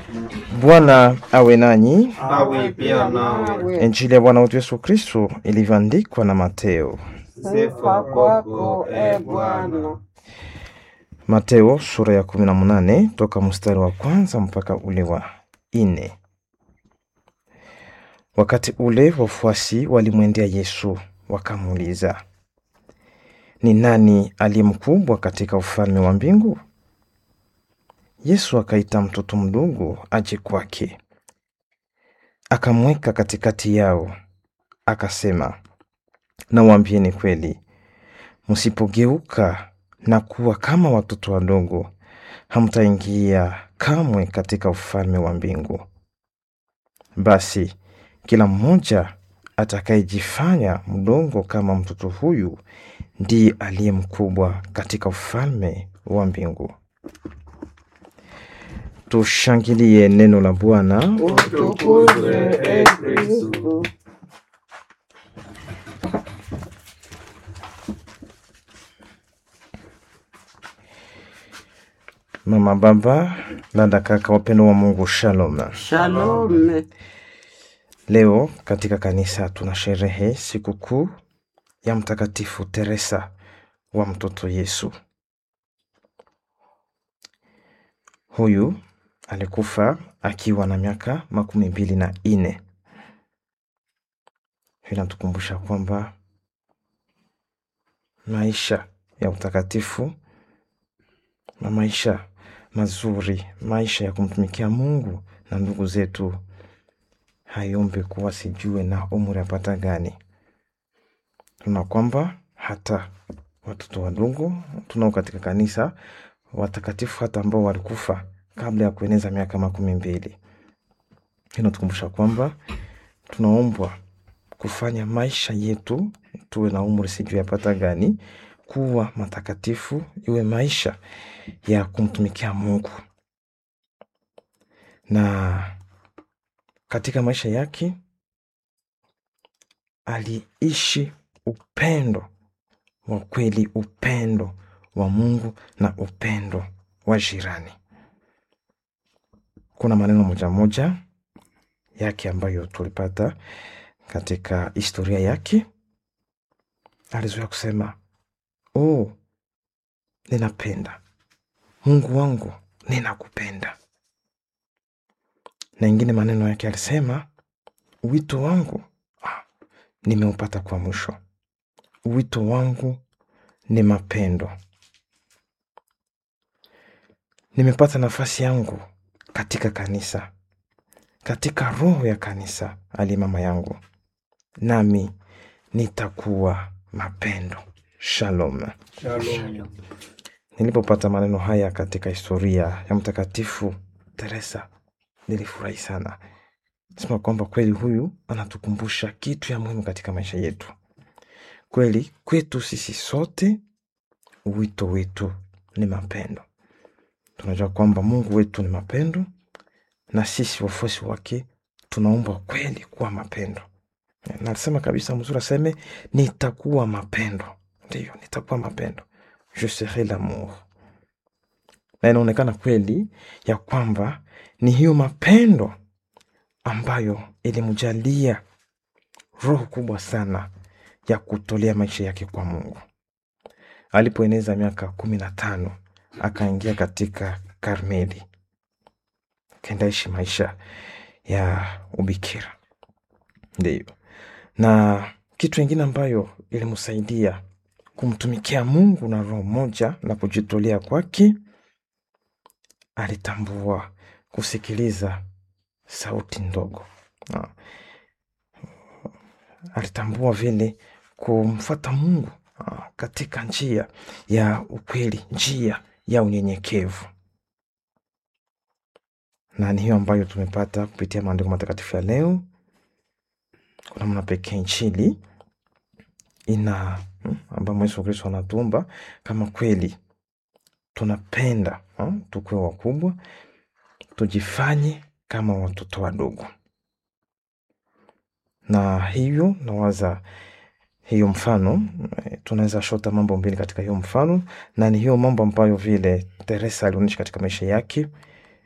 Bwana awe nanyi. awe pia nawe. Injili ya Bwana wetu Yesu Kristo ilivyoandikwa na Mateo. Sifa kwako e Bwana. Mateo sura ya kumi na munane toka mstari wa kwanza mpaka ule wa ine. Wakati ule wafuasi walimwendea Yesu wakamuuliza, ni nani aliye mkubwa katika ufalme wa mbingu? Yesu akaita mtoto mdogo aje kwake, akamweka katikati yao, akasema, nawaambieni kweli, msipogeuka na kuwa kama watoto wadogo, hamtaingia kamwe katika ufalme wa mbingu. Basi kila mmoja atakayejifanya mdogo kama mtoto huyu ndiye aliye mkubwa katika ufalme wa mbingu. Tushangilie neno la Bwana. Utukuzwe e Kristu. Mama, baba, dada, kaka, wapendo wa Mungu, shalom. Shalom. Leo katika kanisa tuna sherehe sikukuu ya Mtakatifu Teresa wa mtoto Yesu. Huyu alikufa akiwa na miaka makumi mbili na ine. Hii inatukumbusha kwamba maisha ya utakatifu na maisha mazuri, maisha ya kumtumikia Mungu na ndugu zetu hayombe kuwa sijue na umri apata gani. Tuna kwamba hata watoto wadogo tunao katika kanisa watakatifu hata ambao walikufa kabla ya kueneza miaka makumi mbili. Inatukumbusha kwamba tunaombwa kufanya maisha yetu tuwe na umri sijui apata gani, kuwa matakatifu, iwe maisha ya kumtumikia Mungu na katika maisha yake aliishi upendo wa kweli, upendo wa Mungu na upendo wa jirani. Kuna maneno moja moja yake ambayo tulipata katika historia yake. Alizoea kusema oh, ninapenda Mungu wangu, ninakupenda na ingine maneno yake alisema, wito wangu ah, nimeupata kwa mwisho. Wito wangu ni mapendo, nimepata nafasi yangu katika kanisa, katika roho ya kanisa, ali mama yangu, nami nitakuwa mapendo. Shalom. Shalom. Nilipopata maneno haya katika historia ya Mtakatifu Teresa nilifurahi sana, sema kwamba kweli huyu anatukumbusha kitu ya muhimu katika maisha yetu. Kweli kwetu sisi sote, wito wetu ni mapendo. Tunajua kwamba Mungu wetu ni mapendo, na sisi wafuasi wake tunaombwa kweli kuwa mapendo. Na alisema kabisa mzuri, aseme nitakuwa mapendo. Ndiyo, nitakuwa mapendo, je serai l'amour. Na inaonekana kweli ya kwamba ni hiyo mapendo ambayo ilimjalia roho kubwa sana ya kutolea maisha yake kwa Mungu. Alipoeneza miaka kumi na tano akaingia katika Karmeli, akaendaishi maisha ya ubikira. Ndiyo, na kitu ingine ambayo ilimsaidia kumtumikia Mungu na roho moja na kujitolea kwake, alitambua kusikiliza sauti ndogo. Ah. Alitambua vile kumfata Mungu ah, katika njia ya ukweli, njia ya unyenyekevu, na ni hiyo ambayo tumepata kupitia maandiko matakatifu ya leo. Kwa namna pekee Injili ina hmm, ambayo Yesu Kristo anatuomba kama kweli tunapenda hmm, tukuwe wakubwa, tujifanye kama watoto wadogo. Na hivyo nawaza hiyo mfano eh, tunaweza shota mambo mbili katika hiyo mfano, na ni hiyo mambo ambayo vile Teresa alionyesha katika maisha yake,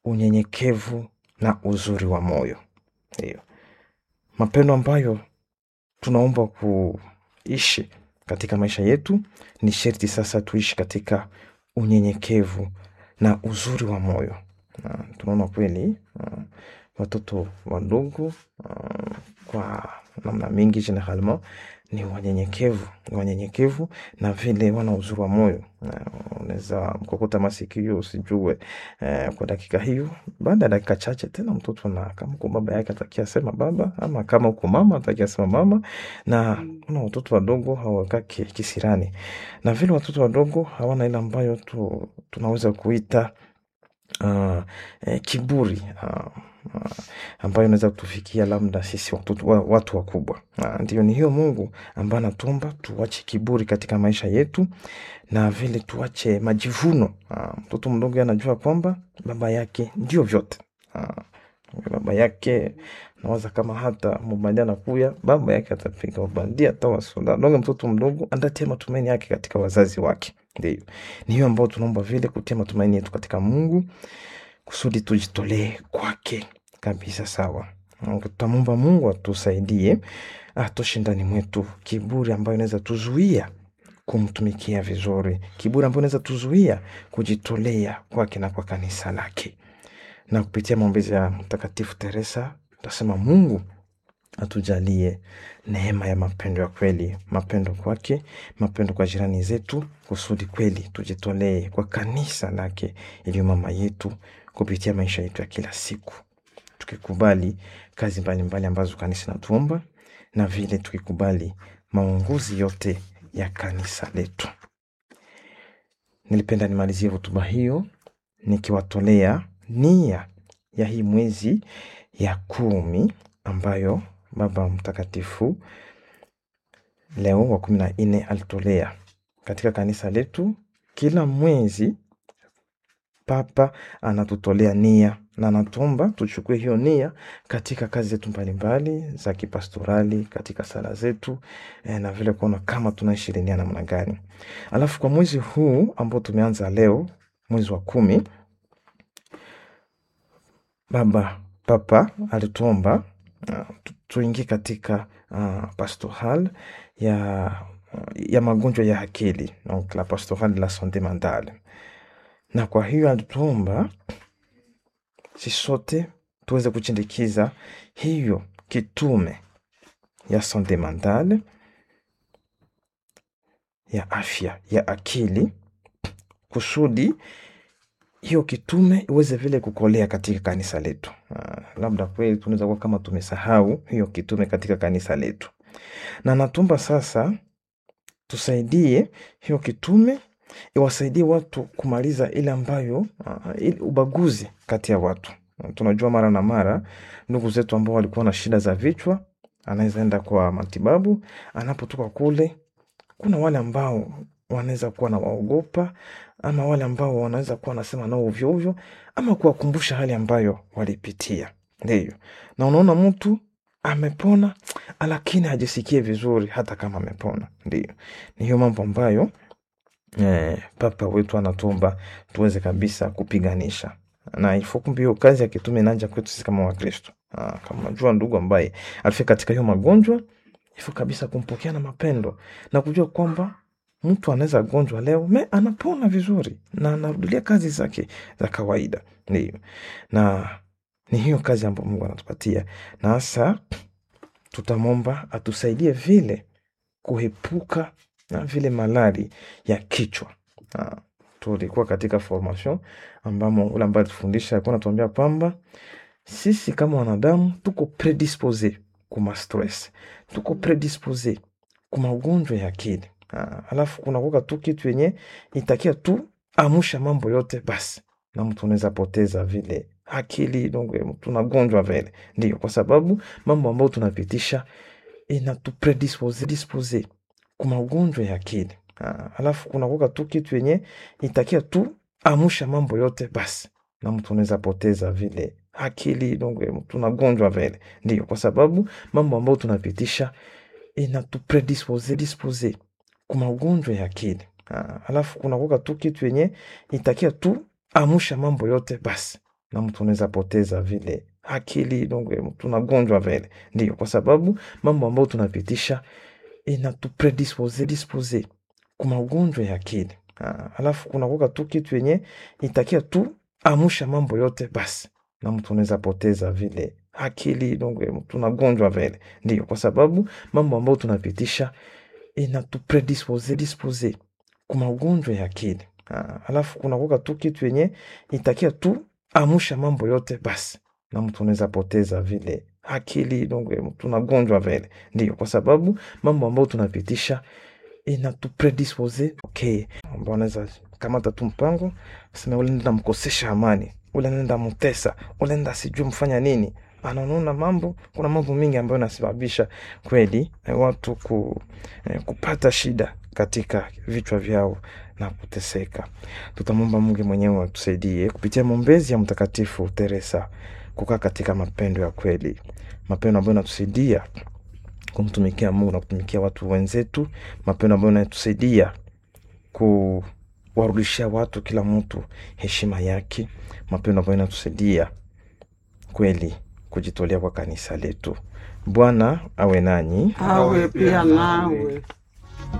unyenyekevu na uzuri wa moyo. Ndiyo mapendo ambayo tunaomba kuishi katika maisha yetu, ni sherti sasa tuishi katika unyenyekevu na uzuri wa moyo. Na tunaona kweli uh, watoto wadogo uh, kwa namna mingi generalement ni wanyenyekevu, ni wanyenyekevu na vile wana uzuri wa moyo. Uh, unaweza mkokota masikio usijue uh, kwa dakika hiyo, baada ya dakika chache tena mtoto na kama uko baba yake atakia sema baba, ama kama uko mama atakia sema mama, na kuna watoto wadogo hawakaki kisirani, na vile watoto wadogo hawana ile ambayo tu, tunaweza kuita uh, eh, kiburi uh, uh, ambayo inaweza kutufikia labda sisi watoto, wa, watu wakubwa. Uh, ndio ni hiyo Mungu ambaye anatuomba tuache kiburi katika maisha yetu na vile tuache majivuno. Uh, mtoto mdogo anajua kwamba baba yake ndio vyote. Uh, baba yake nawaza kama hata mubandia anakuya baba yake atapiga ubandia hata wasoda donge. Mtoto mdogo andatia matumaini yake katika wazazi wake. Ndio ni hiyo ambao tunaomba vile kutia matumaini yetu katika Mungu kusudi tujitolee kwake kabisa. Sawa, tutamwomba Mungu atusaidie atoshe ndani mwetu kiburi ambayo inaweza tuzuia kumtumikia vizuri, kiburi ambayo inaweza tuzuia kujitolea kwake na kwa kanisa lake. Na kupitia maombezi ya Mtakatifu Teresa tutasema Mungu atujalie neema ya mapendo ya kweli, mapendo kwake, mapendo kwa jirani zetu, kusudi kweli tujitolee kwa kanisa lake iliyo mama yetu, kupitia maisha yetu ya kila siku, tukikubali kazi mbalimbali mbali ambazo kanisa natuomba na vile tukikubali maongozi yote ya kanisa letu. Nilipenda nimalizie hotuba hiyo nikiwatolea nia ya hii mwezi ya kumi ambayo Baba Mtakatifu Leo wa kumi na nne alitolea katika kanisa letu. Kila mwezi Papa anatutolea nia na anatuomba tuchukue hiyo nia katika kazi zetu mbalimbali za kipastorali, katika sala zetu eh, na vile kuona kama tunaishi ile nia namna gani. Alafu kwa mwezi huu ambao tumeanza leo, mwezi wa kumi, Baba Papa alituomba uh, tuingie katika uh, pastoral ya, ya magonjwa ya akili donc la pastoral de la sante mentale, na kwa hiyo alituomba si sote tuweze kuchindikiza hiyo kitume ya sante mentale ya afya ya akili kusudi hiyo kitume iweze vile kukolea katika kanisa letu. Uh, labda kweli tunaweza kuwa kama tumesahau hiyo kitume katika kanisa letu, na natumba sasa tusaidie hiyo kitume iwasaidie watu kumaliza ile ambayo uh, ile ubaguzi kati ya watu. Uh, tunajua mara na mara ndugu zetu ambao walikuwa na shida za vichwa, anaweza enda kwa matibabu, anapotoka kule kuna wale ambao wanaweza kuwa na waogopa ama wale ambao wanaweza kuwa wanasema nao ovyo ovyo, ama kuwakumbusha hali ambayo walipitia. Ndiyo, na unaona mtu amepona lakini hajisikie vizuri hata kama amepona. Ndiyo, ni hiyo mambo ambayo eh, papa wetu anatuomba tuweze kabisa kupiganisha na ifokumbi hiyo kazi ya kitume inaanja kwetu sisi kama Wakristo. Kama unajua ndugu ambaye alifika katika hiyo magonjwa, ifo kabisa kumpokea na mapendo na kujua kwamba mtu anaweza gonjwa leo me anapona vizuri na anarudilia kazi zake za kawaida. Ndio, na ni hiyo kazi ambayo Mungu anatupatia, na hasa tutamwomba atusaidie vile kuepuka na vile malari ya kichwa. Ah, tulikuwa katika formation ambamo ule ambaye alitufundisha alikuwa anatuambia kwamba sisi kama wanadamu tuko predispose kuma stress, tuko predispose kuma ugonjwa ya akili. Ah, alafu kuna kuka tu kitu yenye itakia tu amusha mambo yote basi, na mtu unaweza poteza vile akili donc tunagonjwa vile. Ndio kwa sababu mambo ambayo tunapitisha inatupredispose dispose kuma ugonjwa ya akili. Ah, alafu kuna kuka tu kitu yenye itakia tu amusha mambo yote basi, na mtu unaweza poteza vile akili donc tunagonjwa vile. Ndio kwa sababu mambo ambayo tunapitisha inatupredispose dispose kuma ugonjwa ya akili. Ah, alafu kuna kuka tu kitu yenye itakia tu amusha mambo yote basi, na mtu unaweza poteza vile akili donge mtu unagonjwa vile ndio kwa sababu mambo ambayo tunapitisha inatupredispose dispose kwa magonjwa ya akili Ah, alafu kunakuwa tu kitu yenye itakia tu amusha mambo yote basi na mtu unaweza poteza vile akili donge mtu unagonjwa vile ndio kwa sababu mambo ambayo tunapitisha inatupredispose dispose kwa magonjwa ya akili Ah, alafu kunakuwa tu kitu yenye itakia tu amusha mambo yote basi na mtu unaweza poteza vile akili donge mtu unagonjwa vile ndio kwa sababu mambo ambayo tunapitisha inatupredispose okay ambao anaweza kamata tu mpango sema ule nenda mkosesha amani ule nenda mtesa ule nenda sijui mfanya nini anaona mambo kuna mambo mingi ambayo inasababisha kweli eh, watu ku, eh, kupata shida katika vichwa vyao na kuteseka tutamwomba mungu mwenyewe atusaidie kupitia maombezi ya mtakatifu teresa kukaa katika mapendo ya kweli mapendo ambayo inatusaidia kumtumikia mungu na kutumikia watu wenzetu mapendo ambayo inatusaidia kuwarudishia watu kila mtu heshima yake mapendo ambayo inatusaidia kweli kujitolea kwa kanisa letu bwana awe nanyi awe pia nawe